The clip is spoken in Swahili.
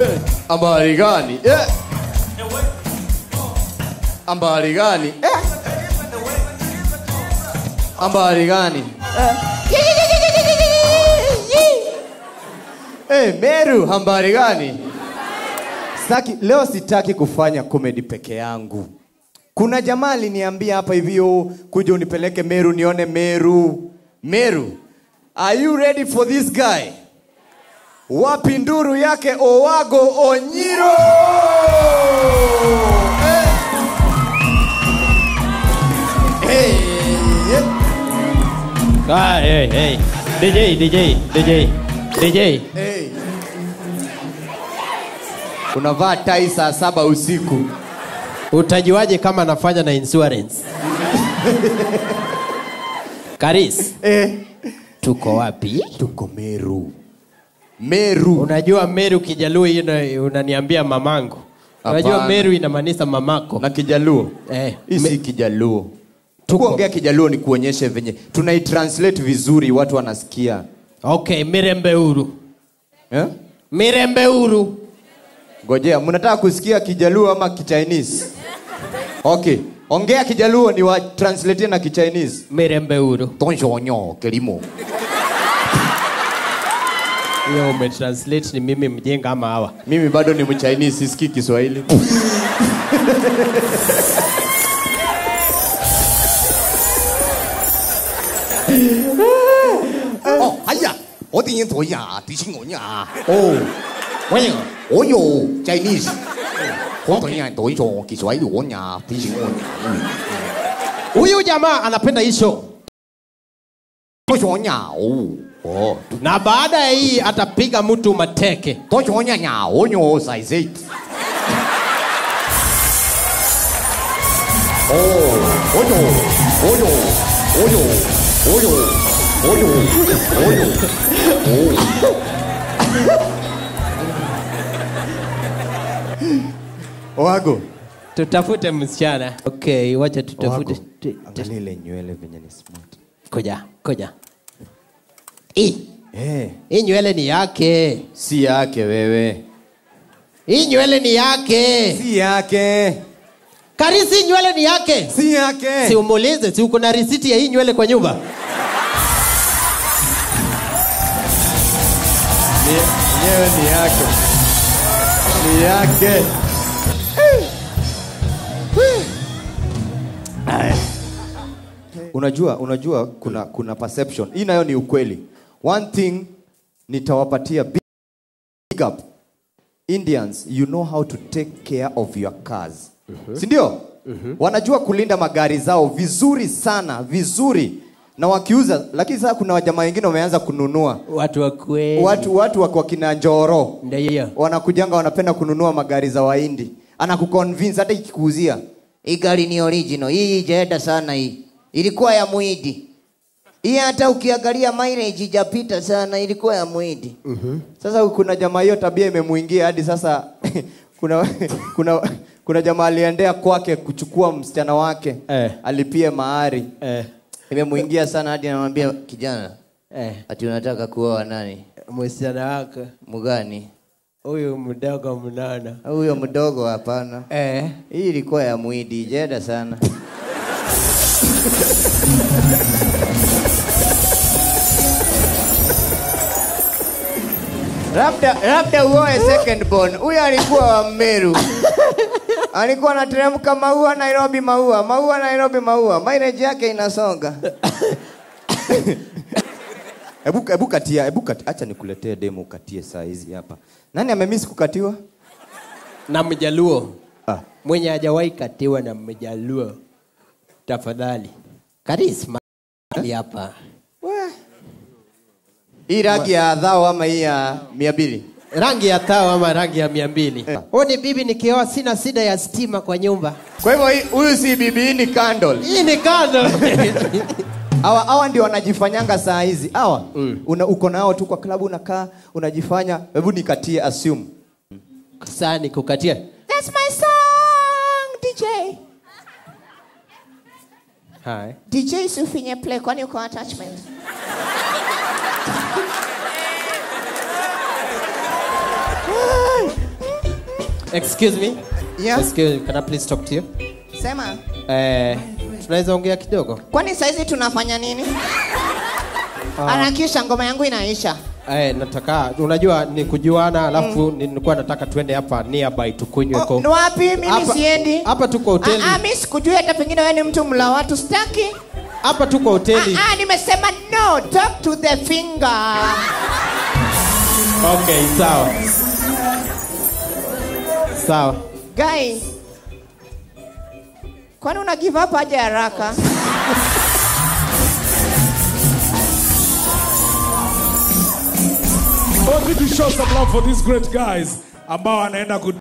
Habari gani? Eh. Habari gani? Eh. Habari gani? Eh, Meru, habari gani? Sitaki, leo sitaki kufanya comedy peke yangu. Kuna jamaa aliniambia hapa hivyo kuja unipeleke Meru nione Meru. Meru, are you ready for this guy? Wapi nduru yake Owago Onyiro? Eh. Hey, yeah. Ah, hey, hey. DJ, DJ, DJ, DJ. Hey. Unavaa tai saa saba usiku. Utajuaje kama anafanya na insurance? Karis, Eh. tuko wapi? Tuko Meru. Meru. Unajua Meru Kijaluo hiyo na- unaniambia mamangu. Unajua Hapana. Meru inamaanisha mamako. na Kijaluo. Eh, Hii si me- Kijaluo. Tuko. Kuongea Kijaluo ni kuonyeshe venye tunaitranslate vizuri, watu wanasikia. Okay, Mirembe Uru. Eh? Mirembe Uru. Ngojea, mnataka kusikia Kijaluo ama Kichinese? Okay, ongea Kijaluo ni wa translate na Kichinese. Mirembe Uru. Tonshonyo kelimo. Hiyo umetranslate ni mimi mjenga ama hawa. Mimi bado ni Mchinese, sisikii Kiswahili. Oh, 哎呀，我點樣台呀？啲錢我呀？ 哦， 喂，我有 Chinese，我台呀台咗，其實喺我呀，啲錢我呀。 Huyu jamaa anapenda hii show. 我想呀，哦，哦， Na baada ya hii atapiga mtu mateke. 我想呀呀，我有細色。哦，我有，我有，我有，我有，我有，我有，哦。 Owago. Tutafute msichana. Okay, wacha tutafute. Owago. Tu- tu- Angalia ile nywele venye ni smart. Koja, koja. Hii, Eh, hii nywele ni yake. si yake wewe. Hii nywele ni yake. Si yake. Karisi nywele ni yake. Si yake. Si umuulize, si uko na risiti ya hii nywele kwa nyumba? Ni- Nyewe ni yake. Ni yake. Unajua, unajua kuna kuna perception. Hii nayo ni ukweli. One thing nitawapatia big up. Indians, you know how to take care of your cars. Si ndio? Wanajua kulinda magari zao vizuri sana, vizuri. Na wakiuza, lakini sasa kuna wajamaa wengine wameanza kununua. Watu wa kweli. Watu watu wako wakina Njoro Ndio hiyo. wanakujanga wanapenda kununua magari za Wahindi, anakuconvince hata ikikuuzia Hii gari ni original. Hii ijaenda sana hii. Ilikuwa ya Muhindi. Hii hata ukiangalia mileage ijapita sana, ilikuwa ya Muhindi. Sasa kuna jamaa hiyo tabia imemuingia hadi sasa kuna kuna kuna jamaa aliendea kwake kuchukua msichana wake Eh. alipie mahari Eh, Imemuingia sana hadi anamwambia kijana, eh, ati unataka kuoa nani? msichana wako Mgani? huyu mdogo mnono. Huyo mdogo hapana. Eh, Hii ilikuwa ya Muhindi, ijaenda sana. labda labda uoe second born. Huyo alikuwa wa Meru. alikuwa anateremka maua Nairobi, maua maua Nairobi, maua. Mileage yake inasonga. Hebu hebu katia, hebu katia. Acha nikuletee demo ukatie saa hizi hapa. Nani amemiss kukatiwa? na mjaluo Ah. mwenye hajawahi katiwa na mjaluo, tafadhali karisma hapa. Hii rangi ya dhao ama hii ya mia mbili? rangi ya tao ama rangi ya mia mbili Eh. huu ni bibi nikioa sina shida ya stima kwa nyumba Kwa hivyo hii- huyu si bibi, hii ni candle. hii ni kando Hawa hawa ndio wanajifanyanga saa hizi. Hawa una, uko nao tu kwa klabu unakaa unajifanya. Hebu nikatie assume. saa ni kukatia That's my song, DJ. Hai. DJ usifinye play kwani uko attachment. excuse me Yeah. excuse can I please talk to you Sema. eh tunaweza ongea kidogo Kwani saizi tunafanya nini? Harakisha ngoma yangu inaisha. eh nataka unajua ni kujuana alafu nilikuwa nataka twende hapa nearby tukunywe Oh, ko ni wapi? Mimi Hapa- siendi. hapa tuko hoteli. Ah, ah, mimi sikujui hata pengine wewe ni mtu mla watu sitaki. hapa tuko hoteli Ah, ah, nimesema no, talk to the finger. okay sawa sawa Guy. Kwani una give up aje haraka? Only to show some love for these great guys ambao wanaenda ku